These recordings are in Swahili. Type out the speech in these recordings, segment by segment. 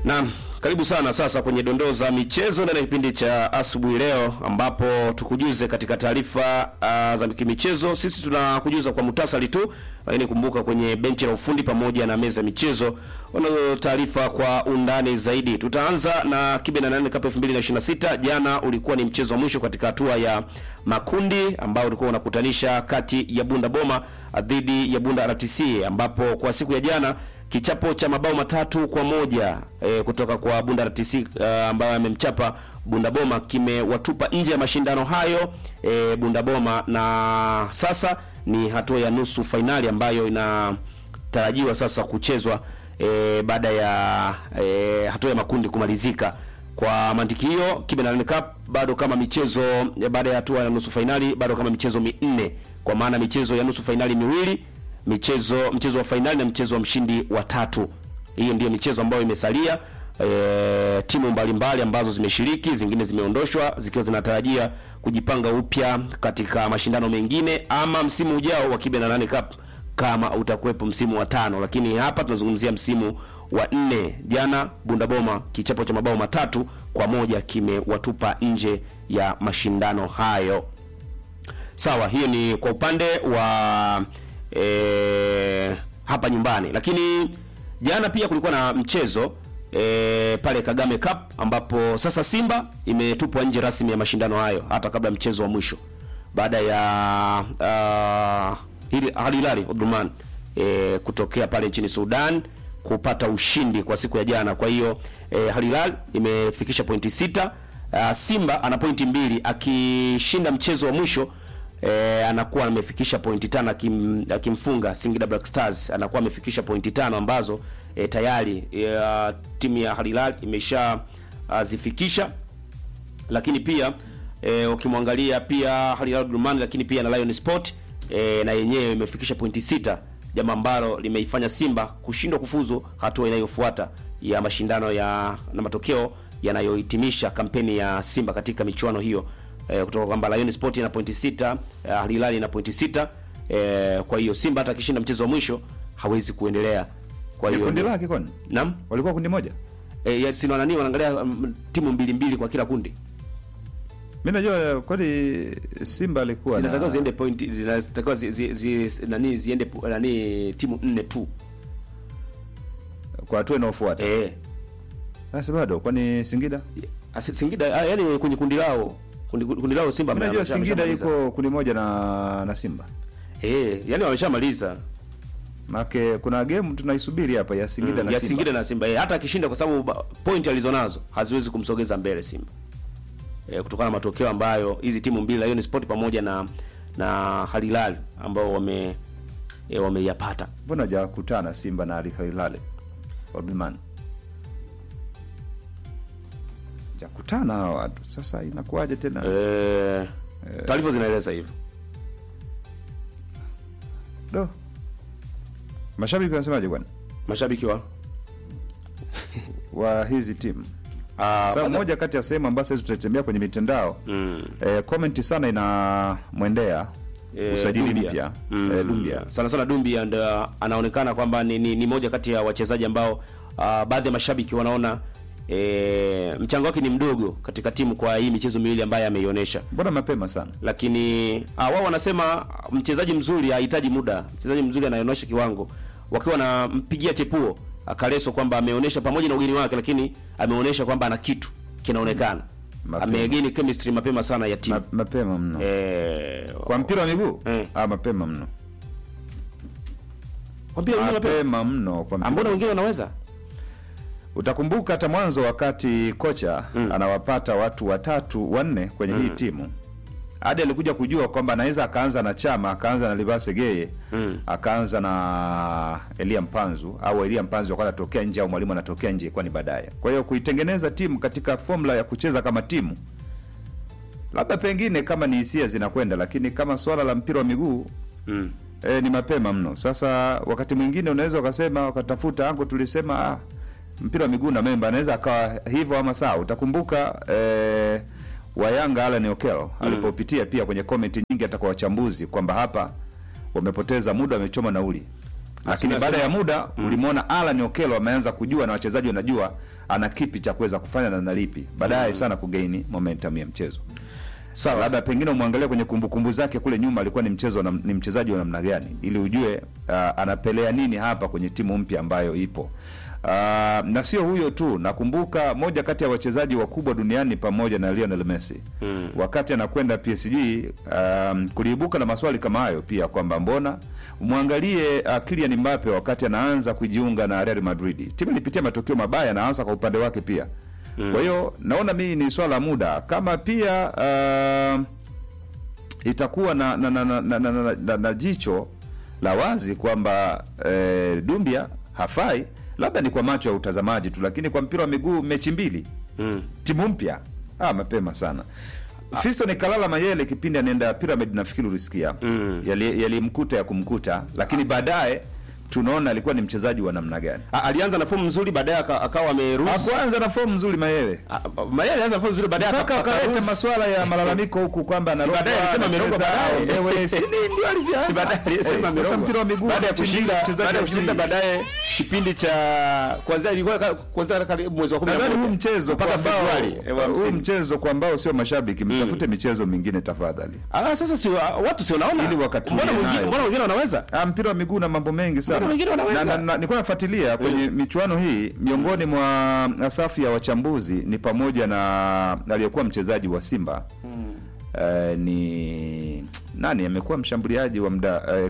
Naam, karibu sana sasa kwenye dondoo za michezo ndani ya kipindi cha asubuhi leo, ambapo tukujuze katika taarifa uh, za kimichezo. Sisi tunakujuza kwa muhtasari tu, lakini kumbuka kwenye benchi la ufundi pamoja na meza ya michezo wanazo taarifa kwa undani zaidi. Tutaanza na kibe na nane Cup 2026. Jana ulikuwa ni mchezo wa mwisho katika hatua ya makundi ambao ulikuwa unakutanisha kati ya Bunda Boma dhidi ya Bunda RTC, ambapo kwa siku ya jana kichapo cha mabao matatu kwa moja e, kutoka kwa Bunda RTC uh, ambayo amemchapa Bunda Boma kimewatupa nje ya mashindano hayo e, Bunda Boma, na sasa ni hatua ya nusu fainali ambayo inatarajiwa sasa kuchezwa e, baada ya e, hatua ya makundi kumalizika. Kwa mantiki hiyo, Kibe na Nane Cup bado kama michezo baada ya hatua ya nusu fainali bado kama michezo minne, kwa maana michezo ya nusu fainali miwili michezo mchezo wa fainali na mchezo wa mshindi wa tatu. Hiyo ndiyo michezo ambayo imesalia. E, timu mbalimbali ambazo zimeshiriki, zingine zimeondoshwa zikiwa zinatarajia kujipanga upya katika mashindano mengine ama msimu ujao wa Kibe na Nane Cup kama utakuwepo msimu wa tano, lakini hapa tunazungumzia msimu wa nne. Jana Bundaboma kichapo cha mabao matatu kwa moja kimewatupa nje ya mashindano hayo. Sawa, hiyo ni kwa upande wa e, hapa nyumbani, lakini jana pia kulikuwa na mchezo e, pale Kagame Cup ambapo sasa Simba imetupwa nje rasmi ya mashindano hayo hata kabla mchezo wa mwisho baada ya uh, Al Hilal Omdurman e, kutokea pale nchini Sudan kupata ushindi kwa siku ya jana. Kwa hiyo e, Al Hilal imefikisha pointi sita. Uh, Simba ana pointi mbili akishinda mchezo wa mwisho E, anakuwa amefikisha pointi tano akim, akimfunga Singida Black Stars anakuwa amefikisha pointi tano ambazo e, tayari e, timu ya Al Hilal imesha a, zifikisha, lakini pia e, ukimwangalia pia Al Hilal Omdurman, lakini pia na Lion Sport e, na yenyewe imefikisha pointi sita, jambo ambalo limeifanya Simba kushindwa kufuzu hatua inayofuata ya mashindano ya na matokeo yanayohitimisha kampeni ya Simba katika michuano hiyo. E, kutoka kwamba Lion Sport ina pointi sita, Al Hilal ina pointi sita. E, kwa hiyo Simba hata akishinda mchezo wa mwisho hawezi kuendelea. Kwa hiyo kundi lake kwani naam, walikuwa kundi moja. e, ya sino nani wanaangalia um, timu mbili mbili kwa kila kundi, Mimi najua kwani Simba alikuwa zinatakiwa na ziende point, zinatakiwa zi, zi, zi, nani ziende pu- nani timu nne tu kwa hatua inayofuata. e, Sasa bado kwani Singida? Asi- Singida ah, yani kwenye kundi lao kundi, kundi lao Simba Mimi najua amesha- Singida ameshamaliza. yuko kundi moja na na Simba. eh, yani wameshamaliza Maana kuna game tunaisubiri hapa ya Singida Mm, na ya Simba. Singida na Simba eh, hata akishinda kwa sababu ba- point alizonazo haziwezi kumsogeza mbele Simba eh, kutokana na matokeo ambayo hizi timu mbili Lion Sport pamoja na na Al Hilal ambao wame eh, wameyapata. Mbona hajakutana Simba na Al Hilal? Omdurman. Jakutana hawa watu. Sasa inakuwaje tena? Eh, taarifa zinaeleza hivyo. Do. Mashabiki wanasemaje bwana? Mashabiki wa Wa hizi timu. ah, Sasa bada- moja kati ya sehemu ambazo sisi tutatembea kwenye mitandao mm, eh, comment sana inamwendea eh, usajili Dumbia. mpya Mm, eh, Dumbia. sana sana Dumbia ndo anaonekana kwamba ni, ni, ni moja kati ya wachezaji ambao ah, baadhi ya mashabiki wanaona e, mchango wake ni mdogo katika timu kwa hii michezo miwili ambayo ameionyesha, Mbona mapema sana? lakini ah, wao wanasema mchezaji mzuri hahitaji muda. Mchezaji mzuri anaonyesha kiwango, wakiwa wanampigia chepuo Kaleso kwamba ameonyesha pamoja na ugeni wake, lakini ameonyesha kwamba ana kitu kinaonekana, Mapema. amegeni chemistry mapema sana ya timu Ma, mapema mno. eh, Kwa mpira wa miguu? Eh. Ah, mapema mno. kwa mpira wengine mapema. Mapema mno kwa mpira. Ambona wengine wanaweza Utakumbuka hata mwanzo wakati kocha anawapata watu watatu wanne kwenye hii timu. Hadi alikuja kujua kwamba anaweza akaanza na Chama, akaanza na Libase Geye, akaanza na Elia Mpanzu au Elia Mpanzu akawa anatokea nje au mwalimu anatokea nje kwani baadaye. Kwa hiyo kuitengeneza timu katika formula ya kucheza kama timu labda pengine kama ni hisia zinakwenda, lakini kama swala la mpira wa miguu mm. E, ni mapema mno. Sasa wakati mwingine unaweza ukasema wakatafuta ango, tulisema ah, mpira wa miguu na memba anaweza akawa hivyo ama sawa. Utakumbuka e, wa Yanga Alan Okello alipopitia pia kwenye komenti nyingi hata kwa wachambuzi kwamba hapa wamepoteza muda, wamechoma nauli. lakini Nasema- baada ya muda ulimwona Alan Okello ameanza kujua na wachezaji wanajua ana kipi cha kuweza kufanya na nalipi baadaye sana kugaini momentum ya mchezo Sawa. labda pengine umwangalie kwenye kumbukumbu zake kule nyuma alikuwa ni mchezo na, ni mchezaji wa namna gani ili ujue uh, anapelea nini hapa kwenye timu mpya ambayo ipo uh, na sio huyo tu nakumbuka moja kati ya wachezaji wakubwa duniani pamoja na Lionel Messi mm. wakati anakwenda PSG um, kuliibuka na maswali kama hayo pia kwamba mbona mwangalie uh, Kylian Mbappe wakati anaanza kujiunga na Real Madrid timu ilipitia matokeo mabaya na hasa kwa upande wake pia kwa hiyo naona mimi ni swala la muda kama pia uh, itakuwa na na, na, na, na, na, na, na, na jicho la wazi kwamba eh, Dumbia hafai, labda ni kwa macho ya utazamaji tu, lakini kwa mpira wa miguu mechi mbili Mm. timu mpya ah, mapema sana. Fiston Kalala Mayele kipindi anaenda Pyramid, nafikiri ulisikia Mm. yali- yalimkuta ya kumkuta, lakini baadaye tunaona alikuwa ni mchezaji wa namna gani. A- alianza na fomu nzuri baadaye aka- akawa ameruhusu Hakuanza na fomu nzuri Mayele Ah, Mayele alianza na fomu nzuri baadaye mpaka aka- wakaleta akaruhusu- maswala ya malalamiko huku kwamba anarogwa, baadaye alisema amerogwa anacheza, baadaye. ewe, si ndio ndio alianza. Si baadaye alisema Eh, sasa amerogwa. mpira wa miguu baada ya mechi mbili, kushinda mchezaji baada ya wa kushinda pili. baadaye kipindi cha kwanza ilikuwa ka- kwanza karibu mwezi wa 11 nadhani huu mchezo mpaka kwa ambao Februari eh, wa huu msimu. mchezo kwa ambao sio mashabiki mtafute michezo mingine tafadhali. Ah, sasa si wa- watu si wanaona Ili wakatulie mbona wengine nayo. mbona wengine wanaweza Ah, mpira wa miguu na mambo mengi sana. Mbona wengine wanaweza? Na- na- na- Nilikuwa nafuatilia kwenye michuano hii, miongoni mwa safu ya wachambuzi ni pamoja na aliyekuwa mchezaji wa Simba Eh, ni nani amekuwa mshambuliaji wa mda eh,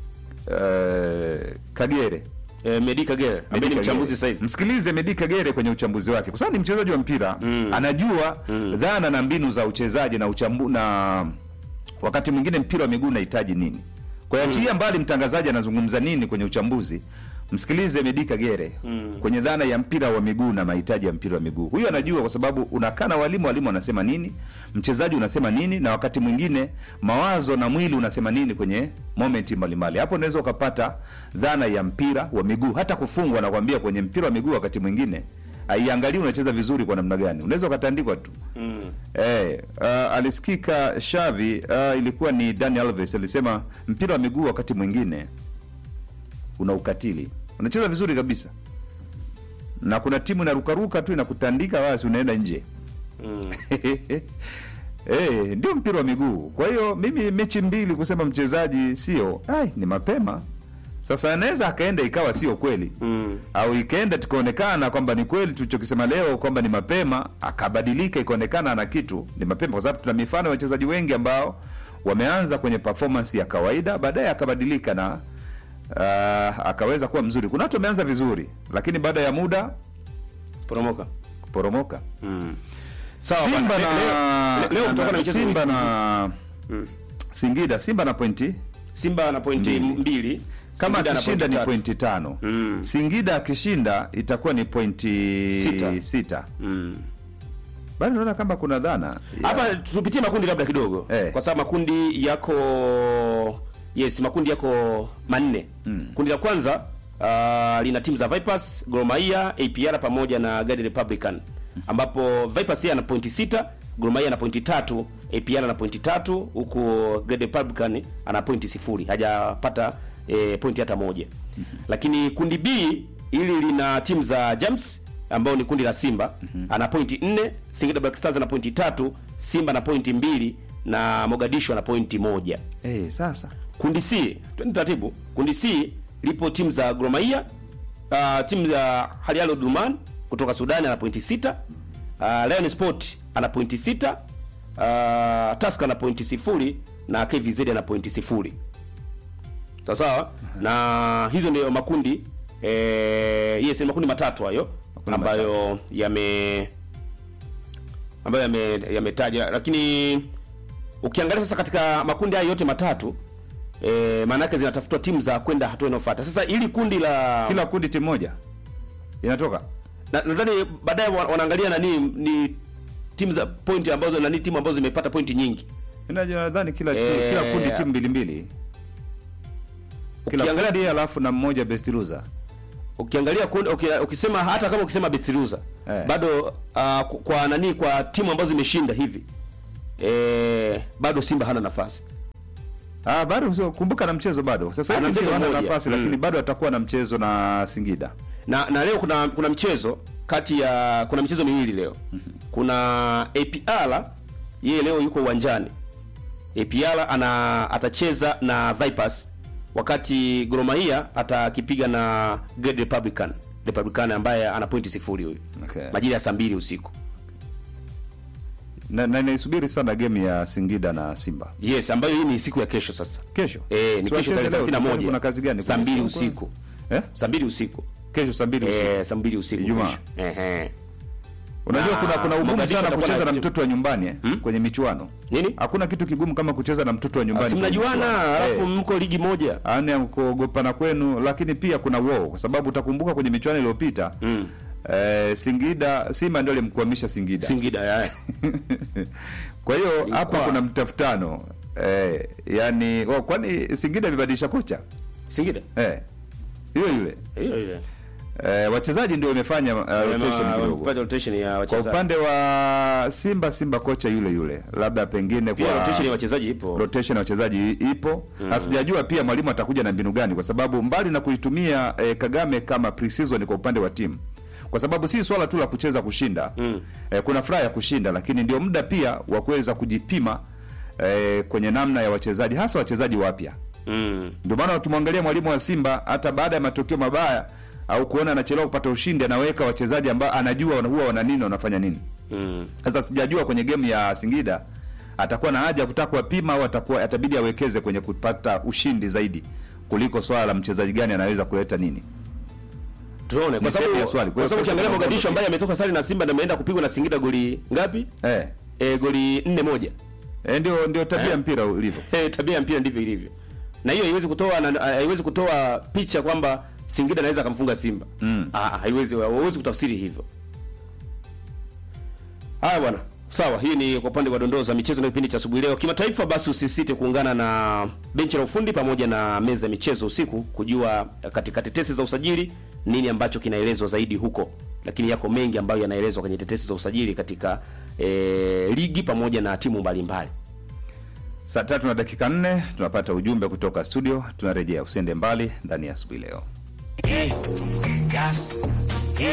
eh, Kagere eh, Medi Kagere ambaye ni Medi mchambuzi Kagere. sasa hivi Msikilize Medi Kagere kwenye uchambuzi wake, kwa sababu ni mchezaji wa mpira anajua dhana na mbinu za uchezaji na uchambu na wakati mwingine mpira wa miguu unahitaji nini. Kwa hiyo achilia mbali mtangazaji anazungumza nini kwenye uchambuzi, msikilize Medi Kagere kwenye dhana ya mpira wa miguu na mahitaji ya mpira wa miguu. Huyu anajua kwa sababu unakaa na walimu, walimu wanasema nini, mchezaji unasema nini, na wakati mwingine mawazo na mwili unasema nini kwenye momenti mbalimbali. Hapo unaweza ukapata dhana ya mpira wa miguu. Hata kufungwa, nakwambia kwenye mpira wa miguu wakati mwingine aiangalii unacheza vizuri kwa namna gani, unaweza ukatandikwa tu. Eh, uh, alisikika Shavi uh, ilikuwa ni Dani Alves alisema mpira wa miguu wakati mwingine una ukatili, unacheza vizuri kabisa na kuna timu inarukaruka tu inakutandika, basi unaenda nje. Eh, ndio mpira wa miguu. Kwa hiyo mimi mechi mbili kusema mchezaji sio, ai, ni mapema. Sasa anaweza akaenda ikawa sio kweli Mm. au ikaenda tukaonekana kwamba ni kweli tulichokisema leo kwamba ni mapema, akabadilika ikaonekana ana kitu, ni mapema, kwa sababu tuna mifano ya wachezaji wengi ambao wameanza kwenye performance ya kawaida, baadaye akabadilika na uh, akaweza kuwa mzuri. Kuna watu wameanza vizuri, lakini baada ya muda poromoka kuporomoka. sawa Simba bwana. na, leo, leo, leo na- kutakuwa na michezo Simba mingi. na Singida, Simba na pointi Simba na pointi Mbili. mbili kama Singida na akishinda ni tatu. pointi tano Mm. Singida akishinda itakuwa ni pointi Sita. sita. Mm. Bado naona kama kuna dhana ya- hapa tupitie makundi labda kidogo Eh. kwa sababu makundi yako yes makundi yako manne kundi la kwanza uh, lina timu za Vipers, Gor Mahia, APR pamoja na Guardian Republican ambapo Vipers yeye ana pointi sita, Gor Mahia ana pointi tatu, APR ana pointi tatu huku Guardian Republican ana pointi sifuri hajapata eh, pointi hata moja lakini kundi B hili lina timu za Jams ambao ni kundi la Simba ana pointi nne, Singida Black Stars ana pointi tatu, Simba na pointi mbili na Mogadishu ana pointi moja. eh, sasa Kundi C, twende taratibu. Kundi C lipo timu za Gor Mahia, uh, timu za Al Hilal Omdurman kutoka Sudan ana pointi sita, uh, Lion Sport ana pointi sita, uh, Tusker ana pointi sifuri na KVZ ana pointi sifuri. Sawa sawa? Na hizo ndio makundi eh, yes, ni makundi matatu hayo Makundi ambayo yame ambayo yame- yametaja lakini ukiangalia sasa katika makundi haya yote matatu e, maana yake zinatafutwa timu za kwenda hatua inayofuata. Sasa ili kundi la kila kundi timu moja inatoka na- nadhani baadaye wa- wanaangalia nani ni timu za pointi ambazo nani timu ambazo zimepata pointi nyingi. Inajua nadhani kila ti- Eh, kila kundi timu mbili mbili kila Ukiangalia- kundi alafu na mmoja best loser Ukiangalia kundi, uki- ukisema hata kama ukisema best loser Eh. bado uh, kwa nani kwa timu ambazo zimeshinda hivi e, bado Simba hana nafasi Ah, bado sio kumbuka na mchezo bado. Sasa Ana hivi mchezo ndio ana mmoja. nafasi Mm. lakini bado atakuwa na mchezo na Singida. na na leo kuna kuna mchezo kati ya kuna michezo miwili leo kuna APR yeye leo yuko uwanjani APR ana atacheza na Vipers wakati Gor Mahia atakipiga na Great Republican Republican ambaye ana pointi sifuri huyu Okay. majira ya saa mbili usiku Na, na naisubiri sana game ya Singida na Simba. yes ambayo hii ni siku ya kesho sasa Kesho. eh ni Si kesho wacheze tarehe leo, 31 Kuna kazi gani? saa Kuna mbili siku- usiku Eh? saa mbili usiku Kesho saa mbili usiku. eh saa mbili usiku Ijumaa. kesho. ehe Unajua Na kuna kuna ugumu Mogadishu sana atakuwa kucheza na na timu- mtoto wa nyumbani eh, kwenye michuano. nini Hakuna kitu kigumu kama kucheza na mtoto wa nyumbani. si kwenye mnajuana michuano. alafu Eh. mko ligi moja Yaani ya kuogopana kwenu, lakini pia kuna wao, kwa sababu utakumbuka kwenye michuano iliyopita mm. eh, Singida Simba ndio alimkwamisha Singida. Singida ya. Kwa hiyo Ilikuwa- hapa kuna mtafutano eh, yani oh, kwani Singida imebadilisha kocha Singida eh, yule yule hiyo ile eh, wachezaji ndio wamefanya uh, rotation kidogo. Wamepata rotation ya Kwa wachezaji upande wa Simba, Simba kocha yule yule, labda pengine pia kwa rotation ya wachezaji ipo rotation ya wachezaji ipo na sijajua pia mwalimu atakuja na mbinu gani, kwa sababu mbali na kuitumia eh, Kagame kama pre-season kwa upande wa timu, kwa sababu si swala tu la kucheza kushinda Mm. eh, kuna furaha ya kushinda, lakini ndio muda pia wa kuweza kujipima eh, kwenye namna ya wachezaji, hasa wachezaji wapya. mm. Ndio maana ukimwangalia mwalimu wa Simba hata baada ya matokeo mabaya au kuona anachelewa kupata ushindi, anaweka wachezaji ambao anajua wana- huwa wana nini, wanafanya nini. Mm. Sasa sijajua kwenye game ya Singida atakuwa na haja ya kutaka kuwapima au atakuwa atabidi awekeze kwenye kupata ushindi zaidi kuliko swala la mchezaji gani anaweza kuleta nini. tuone Ni kwa sehemu sababu ya swali. Kwa kwa hiyo sababu kesho ukiangalia tunaona Mogadishu matokeo. ambaye ametoka sare na Simba na ameenda kupigwa na Singida goli ngapi Eh, e, goli nne moja eh ndio ndio tabia ya mpira ulivyo. Eh, tabia ya mpira ndivyo ilivyo na hiyo haiwezi kutoa na- haiwezi kutoa picha kwamba Singida anaweza akamfunga Simba Mm. ah, haiwezi hauwezi kutafsiri hivyo haya bwana sawa hii ni kwa upande wa dondoo za michezo na kipindi cha asubuhi leo kimataifa basi usisite kuungana na benchi la ufundi pamoja na meza ya michezo usiku kujua katika tetesi za usajili nini ambacho kinaelezwa zaidi huko lakini yako mengi ambayo yanaelezwa kwenye tetesi za usajili katika eh, ligi pamoja na timu mbalimbali Saa tatu na dakika nne tunapata ujumbe kutoka studio, tunarejea. Usiende mbali ndani ya asubuhi leo. Gas,